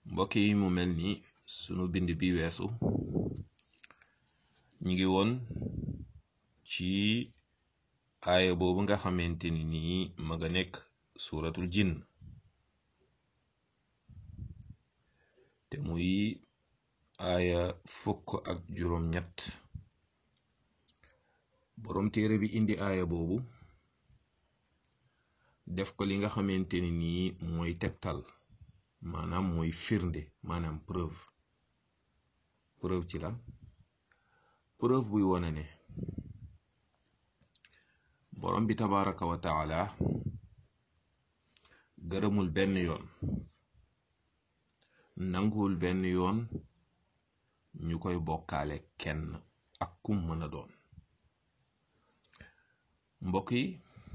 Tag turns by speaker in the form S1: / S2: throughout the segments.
S1: mbokk yi mu mel ni sunu bind bi weesu ñi ngi woon ci aaya boobu nga xamante ni nii ma nga nekk suuratul jinn te muy aaya fukk ak juróom ñett boroom téere bi indi aaya boobu def ko li nga xamante ni nii mooy tegtal maanaam mooy firnde maanaam preuve preuve ci lan preuve buy wone ne borom bi tabaraka wa taala gërëmul benn yoon nanguwul benn yoon ñu koy bokkaale kenn ak kum mën a doon mbokk yi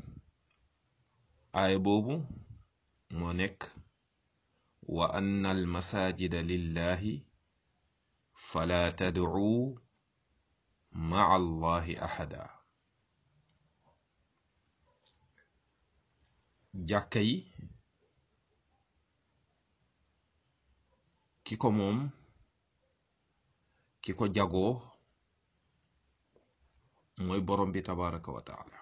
S1: aaya boobu moo nekk wa anna al masajida lillahi fala tad'u ma'a allahi ahada jàkka yi ki ko moom ki ko jagoo mooy borom bi tabaraka wa taala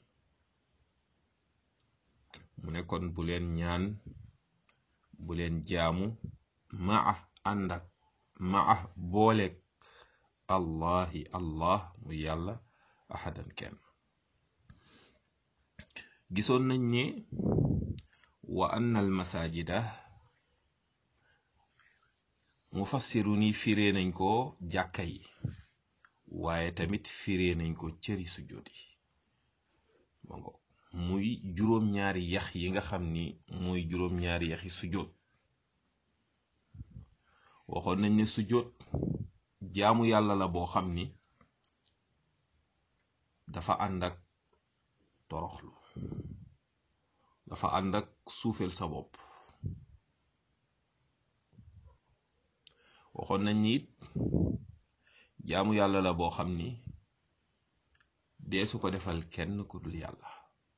S1: mu ne kon bu leen ñaan bu leen jaamu maa ànd ak maa booleeg allahi allah muy yàlla ahadan kenn gisoon nañ ne wa anna al masajida mufassiru ni firee nañ ko jàkka yi waaye tamit firee nañ ko cëri sujjóot yi mango muy juróom-ñaari yax yi nga xam ni muy juróom-ñaari yaxi sujjóot waxoon nañ ne sujjóot jaamu yàlla la boo xam ni dafa ànd ak toroxlu dafa ànd ak suufeel sa bopp waxoon nañ ni it jaamu yàlla la boo xam ni deesu ko defal kenn ku dul yàlla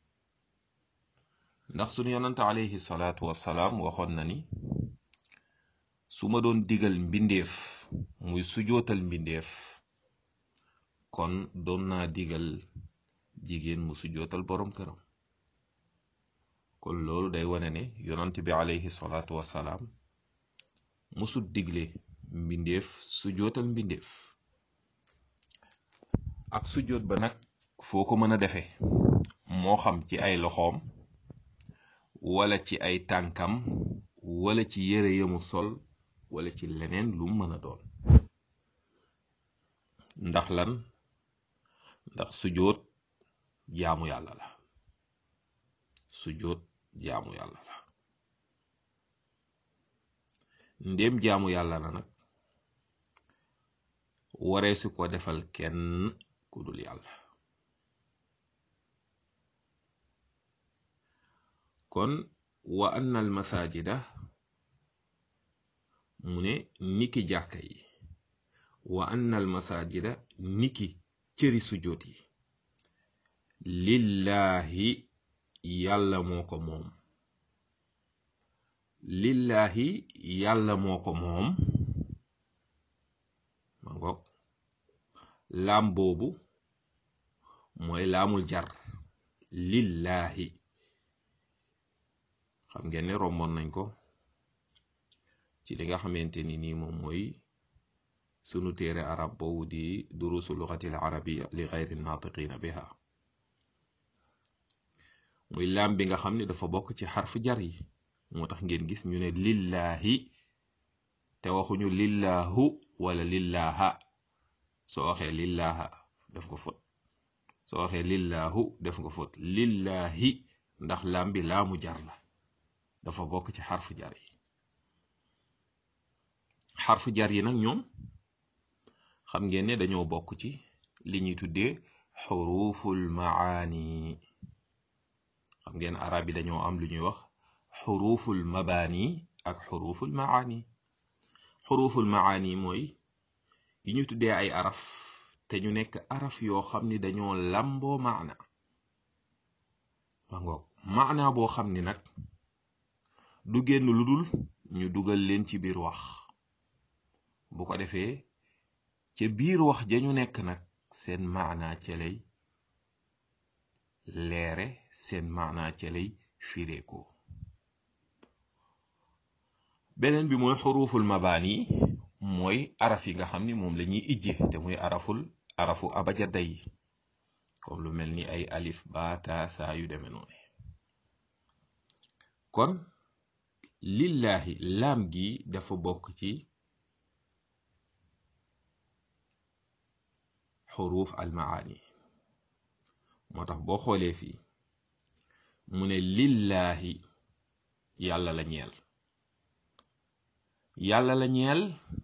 S1: ndax sunu yonante alayhi salaatu wassalaam waxoon na ni su ma doon digal mbindeef muy sujootal mbindeef kon doon naa digal jigéen mu sujootal boroom këram kon loolu day wane ne yonante bi alayhi salaatu wassalaam musul digle mbindeef sujootal mbindeef ak sujoot ba nag foo ko mën a defee moo xam ci ay loxoom wala ci ay tànkam wala ci yére yamu sol wala ci leneen lu mën a doon ndax lan ndax sujoot jaamu yàlla la sujoot jaamu yàlla la ndéem jaamu yàlla la nag waree su ko defal kenn ku dul yàlla kon wa anna al masajida mu ne niki jàkka yi wa anna al masajida niki cëri sujjóot yi lillaahi yàlla moo ko moom lillaahi yàlla moo ko moom ma ngoog laam boobu mooy laamul jar lillaahi xam ngeen ne romboon nañ ko ci li nga xamante ni nii moom mooy sunu téere arab boobu di durusu lugatil arabia li gayri naatiqina biha muy laam bi nga xam ne dafa bokk ci xarfu jar yi moo tax ngeen gis ñu ne lillaahi te waxuñu lillaahu wala lillaaha soo waxee lillaaha def nga fot soo waxee lillaahu def nga fot lillaahi ndax laam bi laamu jar la dafa bokk ci xarfu jar yi xarfu jar yi nag ñoom xam ngeen ne dañoo bokk ci li ñuy tuddee xuruful maani xam ngeen arab yi dañoo am lu ñuy wax xuruful mabaani ak xuruful maani xuruful maani mooy yi ñu tuddee ay araf te ñu nekk araf yoo xam ni dañoo lamboo maana ma ngoog maana boo xam ni nag du génn lu dul ñu dugal leen ci biir wax bu ko defee ca biir wax ja ñu nekk nag seen maanaa ca lay leere seen maanaa ca lay fireeko beneen bi mooy xuruful mabaani mooy araf yi nga xam ni moom la ñuy ijje te muy araful arafu abajada yi comme lu mel ni ay alif baata saa yu deme noonu kon lillahi laam gi dafa bokk ci xuruf almaani moo tax boo xoolee fii mu ne lillahi yàlla la ñeel yàlla la ñeel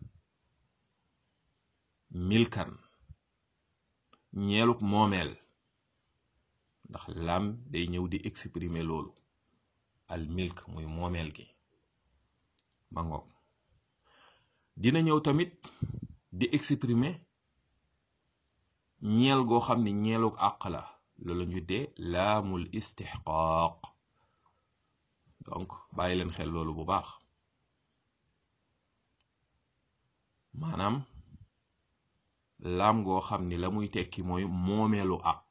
S1: milkan ñeeluk moomeel ndax laam day ñëw di exprimer loolu al milk muy moomeel gi ma ngoog dina ñëw tamit di exprimer ñeel goo xam ni ñeeluk àq la loolu ñu dee laamul istixqaaq donc bàyyi leen xel loolu bu baax maanaam laam goo xam ni la muy tekki mooy moomeelu àq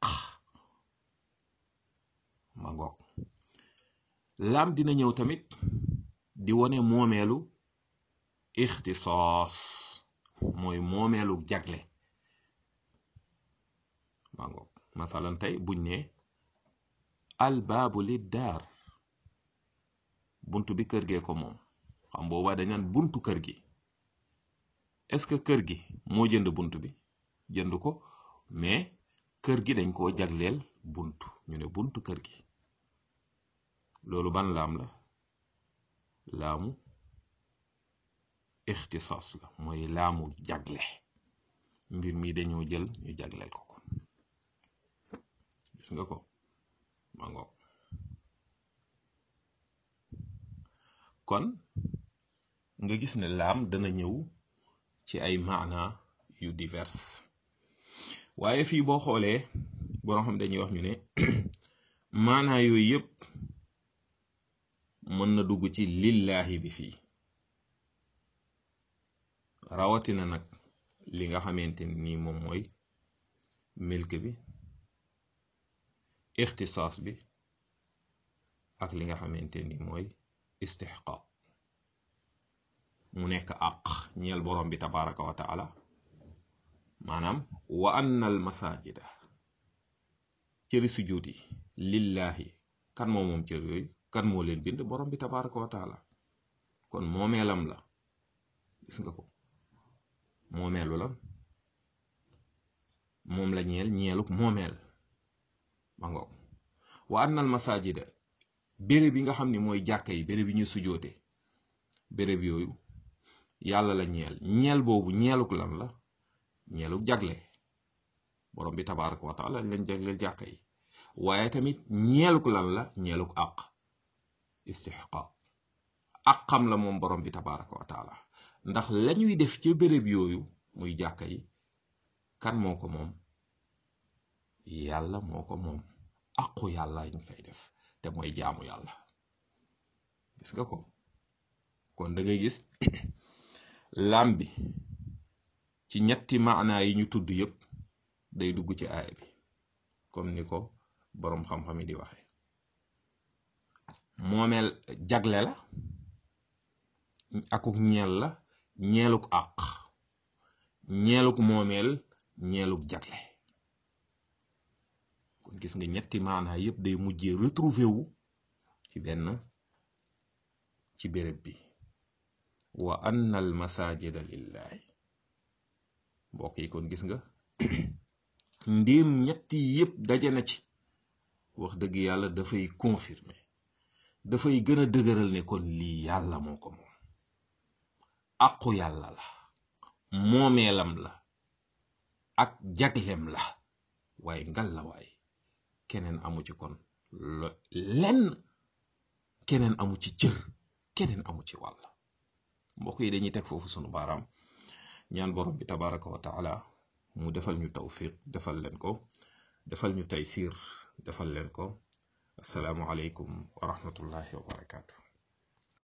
S1: ma ngoog laam dina ñëw tamit di wone moomeelu ixtisaas mooy moomeelu jagle ma ngoog masalan tey buñ ne albaabu li daar buntu bi kër gee ko moom xam boobaa dañ naan buntu kër gi est-ce que kër gi moo jënd bunt bi jënd ko mais kër gi dañ koo jagleel bunt ñu ne buntu kër gi loolu ban laam la laamu ixtisaas la mooy laamu jagle mbir mi dañoo jël ñu jagleel ko ko gis nga ko ma ngoog kon nga gis ne laam dana ñëw ci ay maana yu divers waaye fii boo xoolee boo xam dañuy wax ñu ne maana yooyu yëpp mën na dugg ci lillahi bi fii rawatina nag li nga xamante ni moom mooy milk bi ixtisaas bi ak li nga xamante ni mooy istixqaaq mu nekk àq ñeel borom bi tabaraka wa taala maanaam wa anna al masajida cëri sujjóot yi lillahi kan moo moom cër yooyu kan moo leen bind borom bi tabaraka wa taala kon moomeelam la gis nga ko moomeelu la moom la ñeel ñeeluk moomeel ma ngoog wa anna al masajida béréb yi nga xam ne mooy jàkka yi béréb yi ñu sujoote béréb yooyu yàlla la ñeel ñeel boobu ñeeluk lan la ñeeluk jagle borom bi tabaraka wa taala lañ jagleel jàkka yi waaye tamit ñeeluk lan la ñeeluk àq istixqaaq àqam la moom borom bi tabaraka wa taala ndax lañuy def ca béréb yooyu muy jàkka yi kan moo ko moom yàlla moo ko moom àqu yàlla ñu fay def te mooy jaamu yàlla gis nga ko kon da ngay gis lam bi ci ñetti maanaa yi ñu tudd yépp day dugg ci aaya bi comme ni ko boroom xam-xam yi di waxe moomeel jagle la akuk ñeel la ñeeluk àq ñeeluk moomeel ñeeluk jagle kon gis nga ñetti maanaa yépp day mujjee retrouver wu ci benn ci béréb bi wa anna al masajida lillahi mbokk yi kon gis nga ndéem ñetti yépp daje na ci wax dëgg yàlla dafay confirmer dafay gën a dëgëral ne kon lii yàlla moo ko moom aqu yàlla la moomeelam la ak jaglem la waaye ngal la waay keneen amu ci kon lenn keneen amu ci cër keneen amu ci wàll mbokk yi dañuy teg foofu sunu baaraam ñaan borom bi tabaraka wa taala mu defal ñu tawfiq defal leen ko defal ñu taysir defal leen ko asalaamu aleykum wa rahmatullahi wa barakaatu